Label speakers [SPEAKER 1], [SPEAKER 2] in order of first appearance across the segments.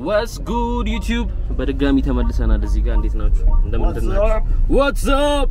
[SPEAKER 1] ዋትስ ጉድ ዩቲዩብ በድጋሚ ተመልሰናል። እዚህ ጋር እንዴት ናችሁ? እንደምንድን ናችሁ? ዋትስ አፕ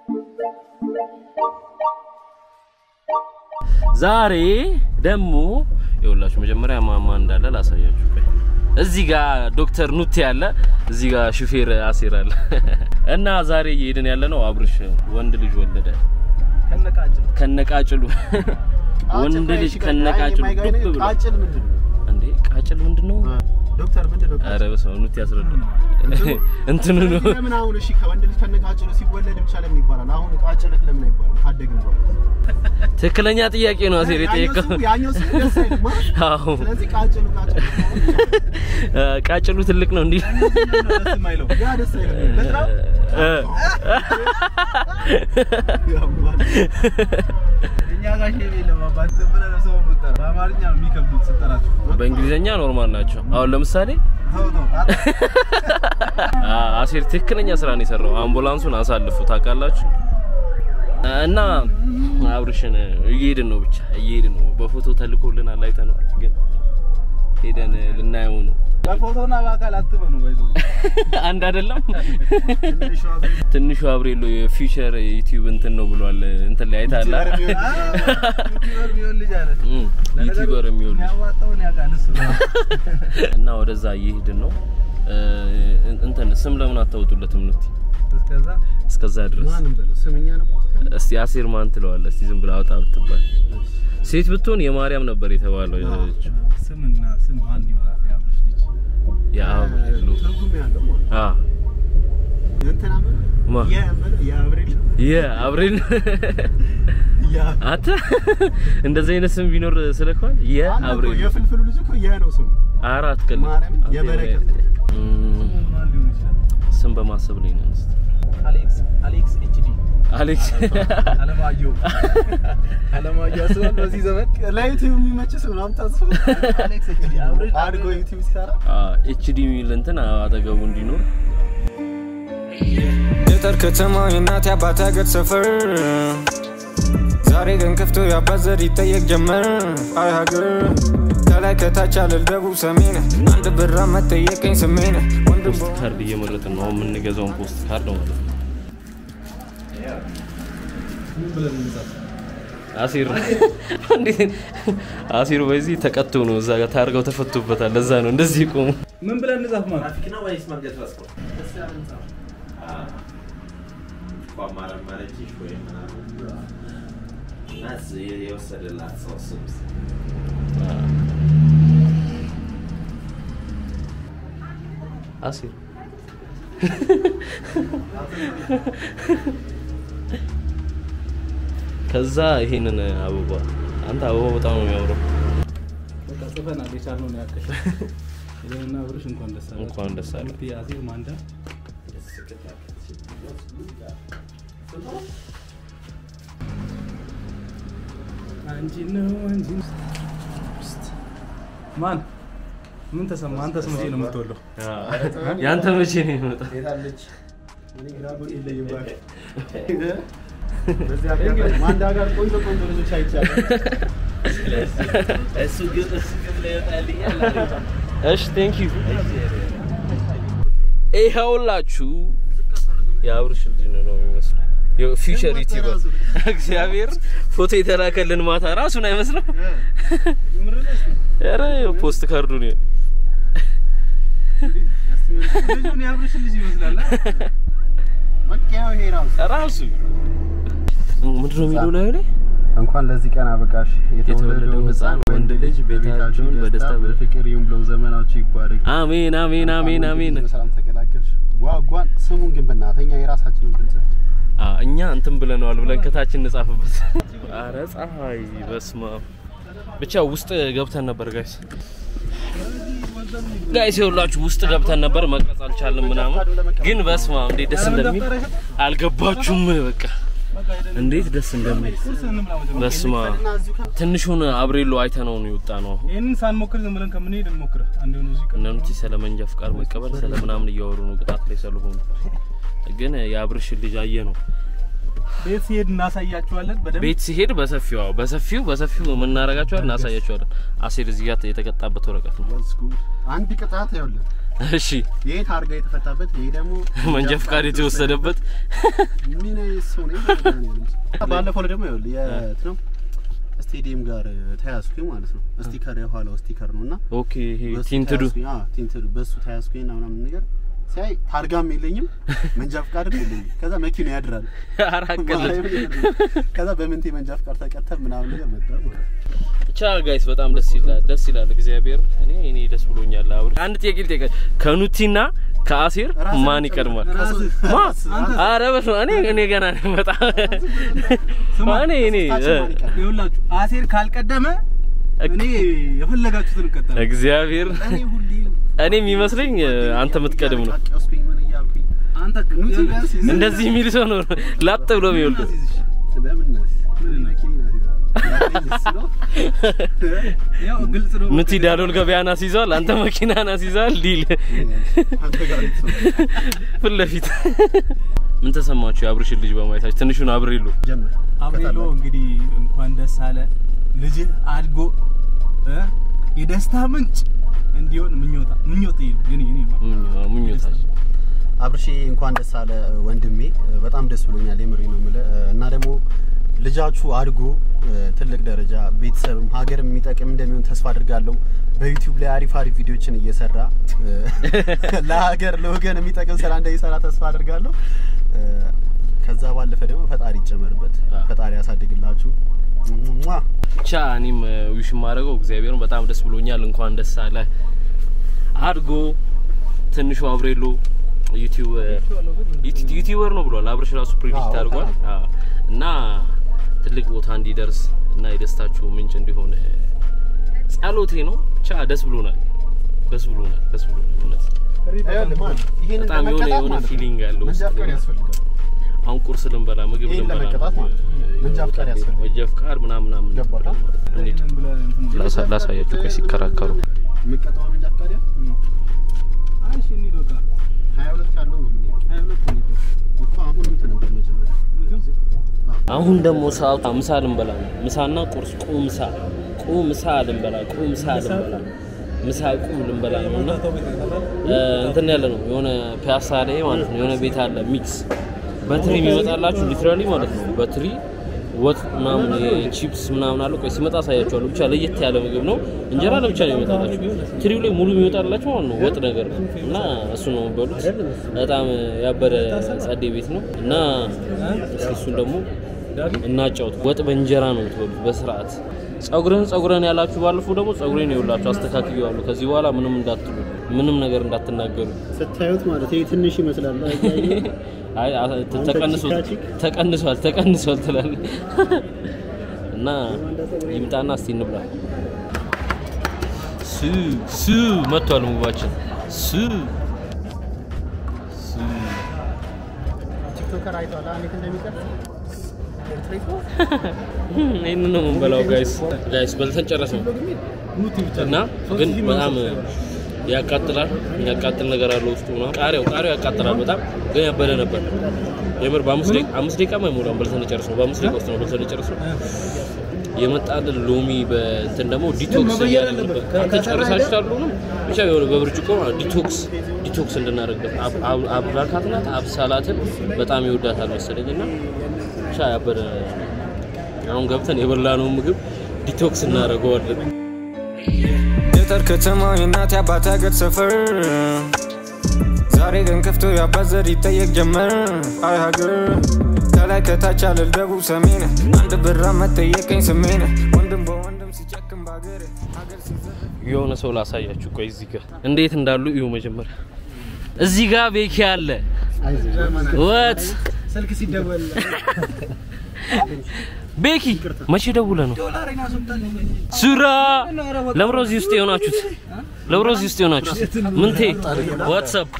[SPEAKER 1] ዛሬ ደግሞ ይኸውላችሁ መጀመሪያ ማማ እንዳለ ላሳያችሁ። ቆይ እዚህ ጋር ዶክተር ኑቴ አለ፣ እዚህ ጋር ሹፌር አሲር አለ እና ዛሬ እየሄድን ያለ ነው አብርሽ ወንድ ልጅ ወለደ ከነቃጭሉ ወንድ ልጅ ከነቃጭሉ ዱብ ብሎ
[SPEAKER 2] ቃጭል ምንድን ነው?
[SPEAKER 1] እንዴ ቃጭል ምንድን ነው?
[SPEAKER 2] ዶክተር ምንድን ነው?
[SPEAKER 1] ኧረ በስመ አብ ኑቴ ያስረዳ እንትኑ ነው
[SPEAKER 2] ለምን አሁን እሺ ከወንድ ልጅ ከነቃጭሉ ሲወለድ ብቻ ለምን ይባላል? አሁን ቃጭልህ ለምን አይባልም? ካደግን በኋላ
[SPEAKER 1] ትክክለኛ ጥያቄ ነው አሴር የጠየቀው።
[SPEAKER 2] ያኛው ስሙ- ያኛው ስሙ ደስ አይልም አይደል?
[SPEAKER 1] አዎ
[SPEAKER 2] ስለዚህ ቃጭሉ ቃጭሉ
[SPEAKER 1] እ፣ ቃጭሉ ትልቅ ነው እንዲህ
[SPEAKER 2] ያ ደስ አይልም። በጣም
[SPEAKER 1] እ፣
[SPEAKER 2] ያማል።
[SPEAKER 3] እኛ ጋር ሼም የለም አባት ዝም ብለህ ነው ሰው የምትጠራው። በአማርኛ ነው የሚከብዱት ስጠራቸው።
[SPEAKER 1] በእንግሊዘኛ ኖርማል ናቸው። አሁን ለምሳሌ
[SPEAKER 3] ተው ተው
[SPEAKER 1] አ- አሴር ትክክለኛ ስራ ነው የሰራው። አምቡላንሱን አሳልፉ ታውቃላችሁ። እና አብርሽን እየሄድን ነው ብቻ እየሄድን ነው። በፎቶ ተልኮልናል አይተነዋል፣ ግን ሄደን ልናየው ነው።
[SPEAKER 3] በፎቶና በአካል አትመኑ። ባይዘው
[SPEAKER 1] አንድ አይደለም።
[SPEAKER 2] ትንሿ ቤት
[SPEAKER 1] ትንሹ አብሬሎ የፊውቸር ዩቲዩብ እንትን ነው ብሏል። እንትን ላይ አይተሃል?
[SPEAKER 3] ዩቲዩበር ቢሆን ልጅ አለ።
[SPEAKER 1] እም፣ ዩቲዩበር የሚሆን ልጅ
[SPEAKER 3] የሚያዋጣውን ያውቃል እሱ ነው።
[SPEAKER 1] እና ወደዛ እየሄድን ነው። እ፣ እንትን ስም ለምን አታወጡለትም? ኑቲ
[SPEAKER 3] እስከዛ
[SPEAKER 1] እስከዛ ድረስ
[SPEAKER 2] ማንም በለው ስምኛ ነው ሞት ያለ
[SPEAKER 1] እስቲ አሴር ማን ትለዋለህ? እስቲ ዝም ብለህ አውጣ ብትባል ሴት ብትሆን የማርያም ነበር የተባለው።
[SPEAKER 3] ስምና ስም ማን ይሆናል? የአብርሽ ልጅ
[SPEAKER 1] የአብሬሎ
[SPEAKER 2] ትርጉም ያለው ማለት ነው።
[SPEAKER 1] አ
[SPEAKER 2] እንትና ምን
[SPEAKER 1] ማ?
[SPEAKER 2] የምን የአብሬል
[SPEAKER 1] የአብሬል
[SPEAKER 2] ያ
[SPEAKER 1] አተ እንደዚህ አይነት ስም ቢኖር ስለኳል
[SPEAKER 2] አንድ እኮ
[SPEAKER 1] የአብሬል
[SPEAKER 2] የፍልፍሉ ልጅ እኮ የ ነው ስሙ።
[SPEAKER 1] አራት ቀን
[SPEAKER 2] ማርያም የበረከት
[SPEAKER 3] ማን ሊሆን ይችላል?
[SPEAKER 1] ስም በማሰብ ላይ ነን። እስቲ
[SPEAKER 3] አሌክስ አሌክስ ኤችዲ
[SPEAKER 1] አሌክስ
[SPEAKER 3] አለማየሁ አለማየሁ አስባል በዚህ ዘመን
[SPEAKER 2] ለዩቲዩብ የሚመች ስም ነው የምታስበው?
[SPEAKER 3] አሌክስ ኤችዲ አብርሽ
[SPEAKER 2] አድጎ ዩቲዩብ ሲሰራ
[SPEAKER 1] ኤችዲ የሚል እንትን አጠገቡ እንዲኖር
[SPEAKER 4] ገጠር ከተማ የእናት አባት ሀገር ሰፈር ዛሬ ግን ከፍቶ የአባት ዘር ይጠየቅ ጀመር። አይ ሀገር ከላይ ከታች አለል ደቡብ ሰሜን አንድ ብራ መጠየቀኝ ስሜን ወንድም
[SPEAKER 1] ፖስት ካርድ እየመረጥን ነው። አሁን የምንገዛውን ፖስት ካርድ ማለት ነው። አሲር እንዴት አሲር በዚህ ተቀጥቶ ነው እዛ ጋር ታርገው ተፈቶበታል። ለዛ ነው እንደዚህ ቆሙ።
[SPEAKER 3] ምን ብለን እንጻፍ ማለት
[SPEAKER 1] አሲር ከዛ ይሄንን አበባ አንተ አበባው በጣም ነው የሚያምረው።
[SPEAKER 3] በቃ ጽፈናል። የቻልነውን ያክል ይሄንና አብርሽ እንኳን ደስ አለ
[SPEAKER 1] እንኳን ደስ አለ።
[SPEAKER 3] አዜብ ማንዳ አንቺ ነው አንቺ ማን ምን ተሰማ? አንተስ መቼ ነው የምትወለው?
[SPEAKER 1] ያንተ መቼ ነው የሚመጣው?
[SPEAKER 2] ሄዳለች። እኔ ግራ ጎን ይለይባል። በዚህ አጋጣሚ ማንዳ ጋር ቆንጆ ቆንጆ ልጆች አይቻለሁ።
[SPEAKER 1] እሺ ቴንክ ዩ ይኸውላችሁ የአብርሽ ልጅ ነው ነው የሚመስለው የፊውቸር ዩቲዩበር እግዚአብሔር ፎቶ የተላከልን ማታ ራሱን አይመስለው ኧረ ፖስት ካርዱን ይኸው።
[SPEAKER 3] ልጁን የአብርሽ ልጅ ይመስላል።
[SPEAKER 2] መቀያው ይሄ ራሱ
[SPEAKER 1] ራሱ ምንድነው የሚለው ላይ ላይ
[SPEAKER 2] እንኳን ለዚህ ቀን አበቃሽ
[SPEAKER 1] የተወለደው ሕፃን ወንድ ልጅ ቤታችሁን በደስታ
[SPEAKER 2] በፍቅር ይሁን ብለው ዘመናችሁ ይባረክ።
[SPEAKER 1] አሜን አሜን አሜን አሜን
[SPEAKER 2] በሰላም ተገላገልሽ። ዋጓን ስሙን ግን ብናት እኛ የራሳችንን ብንጽፍ
[SPEAKER 1] አ እኛ እንትን ብለነዋል ብለን ከታችን እንጻፍበት። አረ ፀሐይ በስማ ብቻ ውስጥ ገብተን ነበር ጋይስ ጋይስ ይኸውላችሁ ውስጥ ገብተን ነበር መቅረጽ አልቻልም ምናምን፣ ግን በስማ እንዴት ደስ እንደሚል አልገባችሁም። በቃ እንዴት ደስ እንደሚል በስማ ትንሹን አብሬሎ አይተነው ነው የወጣ ነው። አሁን
[SPEAKER 3] ይህንን ሳንሞክር ዝም ብለን ከምንሄድ እንሞክር። አንድ የሆነ እዚህ
[SPEAKER 1] እነ ኑቲ ስለ መንጃ ፍቃድ መቀበል ስለ ምናምን እያወሩ ነው ቅጣት ላይ ስለሆኑ፣ ግን የአብርሽን ልጅ አየ ነው
[SPEAKER 3] ቤት ሲሄድ እናሳያችኋለን በደንብ
[SPEAKER 1] ቤት ሲሄድ በሰፊው አዎ፣ በሰፊው በሰፊው የምናረጋቸዋል እናሳያቸዋለን። አሴር እዚህ ጋር የተቀጣበት ወረቀት ነው።
[SPEAKER 2] አንድ ቅጣት ይኸውልህ፣
[SPEAKER 1] እሺ
[SPEAKER 2] ይሄ ታርጋ የተፈታበት፣ ይሄ ደግሞ
[SPEAKER 1] መንጃ ፈቃድ የተወሰደበት
[SPEAKER 2] ምን አይነት ሰው ነው? ባለፈው ላይ ደግሞ ይኸውልህ የት ነው ስቴዲየም ጋር ተያዝኩኝ ማለት ነው። ስቲከር የኋላው ስቲከር ነው እና
[SPEAKER 1] ኦኬ ይሄ
[SPEAKER 2] በሱ
[SPEAKER 1] ቲንትዱ
[SPEAKER 2] ተያዝኩኝ። አዎ ቲንትዱ በሱ ተያዝኩኝ እና ምናምን ነገር ሲያይ ታርጋም የለኝም መንጃ ፈቃድም የለኝም። ከዛ መኪና ያድራል
[SPEAKER 1] አራት ቀለድ
[SPEAKER 2] ከዛ በምንቴ መንጃ ፈቃድ ተቀተል ምናምን ነገር መጣ ማለት ነው።
[SPEAKER 1] ብቻ ጋይስ በጣም ደስ ይላል፣ ደስ ይላል። እግዚአብሔር እኔ እኔ ደስ ብሎኛል። አብር አንድ ጥያቄ ልጠይቅህ፣ ከኑቲና ከአሴር
[SPEAKER 2] ራስህን
[SPEAKER 1] ማን ይቀድማል?
[SPEAKER 2] ራስህ-
[SPEAKER 1] ማ
[SPEAKER 2] ራስህ- አንተ-
[SPEAKER 1] አረ በስመ አብ፣ እኔ እኔ ገና ነኝ በጣም እኔ እኔ
[SPEAKER 2] ሶስታችን ማን ይቀድማል?
[SPEAKER 3] ይኸውላችሁ አሴር ካልቀደመ እኔ የፈለጋችሁትን እቀጥላለሁ።
[SPEAKER 1] እግዚአብሔር
[SPEAKER 2] እኔ ሁሌ
[SPEAKER 1] እኔ የሚመስለኝ አንተ የምትቀድም ነው።
[SPEAKER 2] እያለቃቀስኩኝ ምን እያልኩኝ
[SPEAKER 3] አንተ
[SPEAKER 2] ኑቲ ቢያንስ ይዘህ-
[SPEAKER 1] እንደዚህ የሚል ሰው ነው ላጥ ብሎ የሚወልድ።
[SPEAKER 2] በምን ነህ? ምን መኪና ናት ይላል። ያለኝ እሱ ነው።
[SPEAKER 3] ያው ግልጽ ነው።
[SPEAKER 1] ኑቲ ዳሎል ገበያ ናት ይዘዋል፣ አንተ መኪና ናት ይዘዋል። ዲል
[SPEAKER 2] አንተ ጋር የተሰማው።
[SPEAKER 1] ፊት ለፊት ምን ተሰማችሁ? የአብርሽን ልጅ በማየታችሁ ትንሹን አብሬሉ
[SPEAKER 2] ጀምር።
[SPEAKER 3] አብሬሎ እንግዲህ እንኳን ደስ አለ ልጅህ አድጎ እ የደስታ ምንጭ እንዲሆን ምኞታ ምኞት ይሄ ነው የኔ የኔ ነው።
[SPEAKER 1] ምኞታችሁ
[SPEAKER 2] አብርሼ እንኳን ደስ አለ ወንድሜ፣ በጣም ደስ ብሎኛል። የምሬ ነው የምልህ እና ደግሞ ልጃችሁ አድጎ ትልቅ ደረጃ ቤተሰብም ሀገርም የሚጠቅም እንደሚሆን ተስፋ አድርጋለሁ። በዩቲዩብ ላይ አሪፍ አሪፍ ቪዲዮችን እየሰራ ለሀገር ለወገን የሚጠቅም ስራ እንደሚሰራ ተስፋ አድርጋለሁ። ከዛ ባለፈ ደግሞ ፈጣሪ ይጨመርበት፣ ፈጣሪ ያሳድግላችሁ። ሟ!
[SPEAKER 1] ብቻ እኔም ዊሽ የማደርገው እግዚአብሔርን በጣም ደስ ብሎኛል። እንኳን ደስ አለ አድጎ ትንሹ አብሬሎ ዩቲዩብ ዩቲ- ዩቲዩበር ነው ብሏል። አብርሽ ራሱ ፕሪዲክት
[SPEAKER 2] አዎ፣
[SPEAKER 1] አድርጓል አዎ። እና ትልቅ ቦታ እንዲደርስ እና የደስታችሁ ምንጭ እንዲሆን ጸሎቴ ነው። ብቻ ደስ ብሎናል፣ ደስ ብሎናል፣ ደስ ብሎናል። እውነት
[SPEAKER 2] ይኸውልህ ማን ይሄንን
[SPEAKER 1] በጣም የሆነ
[SPEAKER 2] ለመቀጣት
[SPEAKER 1] የሆነ
[SPEAKER 2] ማለት ነው
[SPEAKER 1] ፊሊንግ አለው
[SPEAKER 2] መንጃ
[SPEAKER 1] ውስጥ
[SPEAKER 2] ፈቃድ
[SPEAKER 1] ላይ።
[SPEAKER 2] ያስፈልጋል።
[SPEAKER 1] አሁን ቁርስ ልንበላ ምግብ
[SPEAKER 2] ይሄን
[SPEAKER 1] ልንበላ
[SPEAKER 2] ለመቀጣት ማለት ነው። መንጃ ፈቃድ ያስፈልጋል።
[SPEAKER 1] መንጃ ፈቃድ ምናምን ምናምን
[SPEAKER 2] ገባህ?
[SPEAKER 1] እንሂድ።
[SPEAKER 3] ይሄንን ብለህ እንትን
[SPEAKER 1] ላሳ- ላሳያችሁ ቆይ ሲከራከሩ
[SPEAKER 2] የምትቀጣው መንጃ ፈቃድ ያ
[SPEAKER 3] አይ እሺ እንሂድ በቃ
[SPEAKER 2] ሀያ ሁለት ያለው ነው የምንሄደው
[SPEAKER 3] ሀያ ሁለት እንሂድ
[SPEAKER 2] እኮ አሁን እንትን ነበር መጀመሪያ
[SPEAKER 1] አሁን ደግሞ ሰዓቱ ምሳ ልንበላ ነው። ምሳና ቁርስ ቁምሳ ቁምሳ ልንበላ ቁምሳ ልንበላ ምሳ ቁም ልንበላ ነው እና እ፣ እንትን ያለ ነው የሆነ ፒያሳ ላይ ማለት ነው የሆነ ቤት አለ ሚክስ በትሪ የሚመጣላችሁ ሊትራሊ ማለት ነው በትሪ ወጥ ምናምን ቺፕስ ምናምን አለ። ቆይ ሲመጣ አሳያችኋለሁ። ብቻ ለየት ያለ ምግብ ነው። እንጀራ ለብቻ ነው የሚመጣላችሁ። ትሪው ላይ ሙሉ የሚመጣላችሁ ማለት ነው ወጥ ነገር እና እሱ ነው የሚበሉት። በጣም ያበደ ጸዴ ቤት ነው እና እስኪ እሱን ደግሞ እናጫውት። ወጥ በእንጀራ ነው የምትበሉት በስርዓት። ጸጉርህን ጸጉረን ያላችሁ ባለፈው ደግሞ ጸጉሬን ይኸውላችሁ አስተካክየዋለሁ። ከዚህ በኋላ ምንም እንዳትሉ፣ ምንም ነገር እንዳትናገሩ።
[SPEAKER 2] ስታዩት ማለት ይሄ ትንሽ ይመስላል። አያየህ?
[SPEAKER 1] አይ አ- ተ- ተቀንሷል
[SPEAKER 2] ቺካ
[SPEAKER 1] ተቀንሷል ተቀንሷል ትላለህ እና ይምጣና እስቲ እንብላ። ሱ ሱ መጥቷል ምግባችን ሱ ሱ
[SPEAKER 2] ቲክቶከር አይቷል እንዴት እንደሚቀርጽ
[SPEAKER 1] ይህን ነው የምንበላው ጋይስ ጋይስ በልተን ጨረስን እና ግን በጣም ያቃጥላል ያቃጥል ነገር አለው ውስጡ ምናምን ቃሪያው ቃሪያው ያቃጥላል በጣም ግን ያበደ ነበር የምር በአምስት ደቂቃ አምስት ደቂቃ አይሞላም በልተን ጨረስነው በአምስት ደቂቃ ውስጥ ነው በልተን ጨረስነው የመጣልን ሎሚ በእንትን ደግሞ ዲቶክስ እያደረግበት አንተ ጨርሳችሁታል ሁሉንም ብቻ የሆነ በብርጭቆ ማለት ዲቶክስ ዲቶክስ እንድናደርግበት አብ- አብ- አብራካት ናት አብሳላትን በጣም ይወዳታል መሰለኝ እና ብቻ ያበደ አሁን ገብተን የበላነውን ምግብ ዲቶክስ እናደርገዋለን
[SPEAKER 4] ገጠር ከተማው የእናት የአባት ሀገር ሰፈር ዛሬ ቀን ከፍቶ የአባት ዘር ይጠየቅ ጀመር አይ ሀገር ከላይ ከታች አለል ደቡብ ሰሜን አንድ ብራ መጠየቀኝ ስሜን ወንድም በወንድም ሲጨክም በሀገር ሀገር ሲዘር
[SPEAKER 1] የሆነ ሰው ላሳያችሁ ቆይ እዚህ ጋር እንዴት እንዳሉ እዩ መጀመሪያ እዚህ ጋር ቤኪ አለ ወት
[SPEAKER 3] ስልክ ሲደወል
[SPEAKER 1] ቤኪ መቼ ደውለ ነው ሱራ ለብሮ እዚህ ውስጥ የሆናችሁት ለብሮ እዚህ ውስጥ የሆናችሁት ምንቴ ዋትሳፕ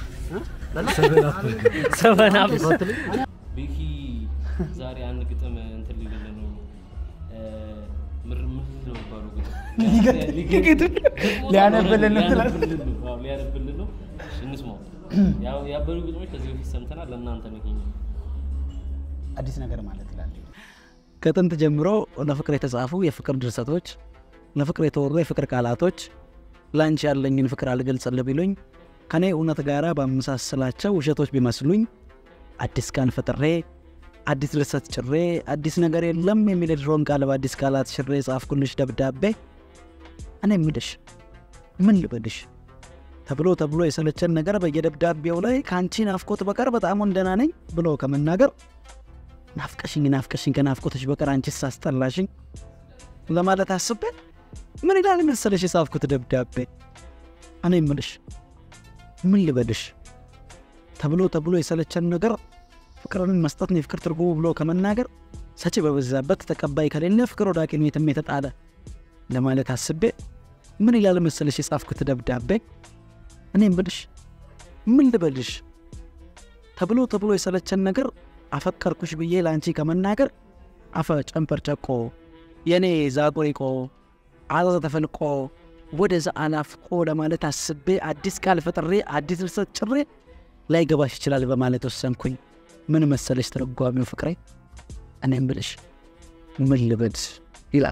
[SPEAKER 1] ሰበን አፕ ቤኪ ዛሬ አንድ ግጥም እንትን ሊልልን ነው እ፣ ምር ምን ነው የሚባለው ግጥም
[SPEAKER 3] ሊያነብልን ነው ትላለህ?
[SPEAKER 1] ሊያነብልን ነው። አዎ፣ ሊያነብልን ነው እሺ፣ እንስማው ያው ያበሩ ግጥሞች ከዚህ በፊት ሰምተናል ለእናንተ ነው ይሄኛው
[SPEAKER 5] አዲስ ነገር ማለት ይላል። ከጥንት ጀምሮ ለፍቅር የተጻፉ የፍቅር ድርሰቶች፣ ለፍቅር የተወሩ የፍቅር ቃላቶች ለአንቺ ያለኝን ፍቅር አልገልጽልህ ቢሉኝ ከኔ እውነት ጋር ባመሳሰላቸው ውሸቶች ቢመስሉኝ አዲስ ቃል ፈጥሬ አዲስ ድርሰት ጭሬ አዲስ ነገር የለም የሚል የድሮን ቃል በአዲስ ቃላት ሽሬ ጻፍኩልሽ ደብዳቤ እኔ ምልሽ ምን ልበልሽ ተብሎ ተብሎ የሰለቸን ነገር በየደብዳቤው ላይ ከአንቺ ናፍቆት በቀር በጣም ወንደና ነኝ ብሎ ከመናገር ናፍቀሽኝ ናፍቀሽኝ ከናፍቆትሽ በቀር አንቺስ አስጠላሽኝ ለማለት አስቤ ምን ይላል መሰለሽ የጻፍኩት ደብዳቤ እኔ ምልሽ ምን ልበልሽ ተብሎ ተብሎ የሰለቸን ነገር ፍቅርን መስጠት ነው የፍቅር ትርጉሙ ብሎ ከመናገር ሰጪ በበዛበት ተቀባይ ከሌለ ፍቅር ወደ ሐኪም ቤትም የተጣለ ለማለት አስቤ ምን ይላል መሰለሽ የጻፍኩት ደብዳቤ እኔም ብልሽ ምን ልበልሽ ተብሎ ተብሎ የሰለቸን ነገር አፈቀርኩሽ ብዬ ለአንቺ ከመናገር አፈ ጨንፐር ጨቆ የእኔ ዛጎሪቆ አዘ ተፈልቆ ወደዛ አናፍቆ ለማለት አስቤ አዲስ ቃል ፈጥሬ አዲስ ድርሰት ጭሬ ላይገባሽ ይችላል በማለት ወሰንኩኝ። ምን መሰለሽ ተረጓሚው ፍቅሬ እኔም ብልሽ ምን ልበልሽ ይላል።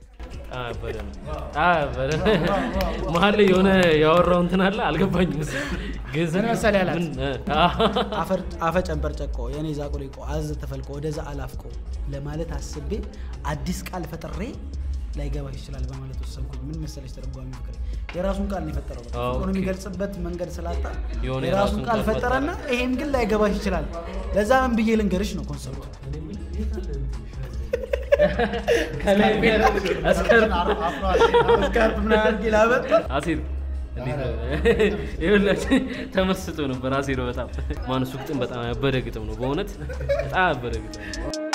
[SPEAKER 1] መሀል ላይ የሆነ ያወራው እንትን አለ አልገባኝም። እሱ ግዕዝ
[SPEAKER 5] ምን መሰለህ ያላት?
[SPEAKER 1] ምን? አ-
[SPEAKER 5] አፈ ጨንበር ጨቆ የኔ ዛቆሊቆ አዘ ተፈልቆ ወደዛ አላፍቆ ለማለት አስቤ አዲስ ቃል ፈጥሬ ላይገባሽ ይችላል በማለት ወሰንኩኝ። ምን መሰለሽ ተረጓሚ ፍቅሬ የራሱን ቃል ነው የፈጠረው። በቃ
[SPEAKER 1] ኦኬ።
[SPEAKER 5] ፍቅሩን የሚገልጽበት መንገድ ስላጣ
[SPEAKER 1] የሆነ
[SPEAKER 5] የራሱን
[SPEAKER 1] የራሱን
[SPEAKER 5] ቃል
[SPEAKER 1] ቃል
[SPEAKER 5] ፈጠረና ይሄን ግን ላይገባሽ ይችላል። ለዛ ምን ብዬ ልንገርሽ ነው ኮንሰፕቱ።
[SPEAKER 1] ከላይ እስከር-
[SPEAKER 5] ስካርፕ ምናምን አድርጌ ላበጥ
[SPEAKER 1] አሲር እንዴት ነው? ይኸውላችሁ ተመስጦ ነበር አሲር በጣም ማን እሱ ግጥም በጣም ያበደ ግጥም ነው በእውነት በጣም ያበደ ግጥም ነው።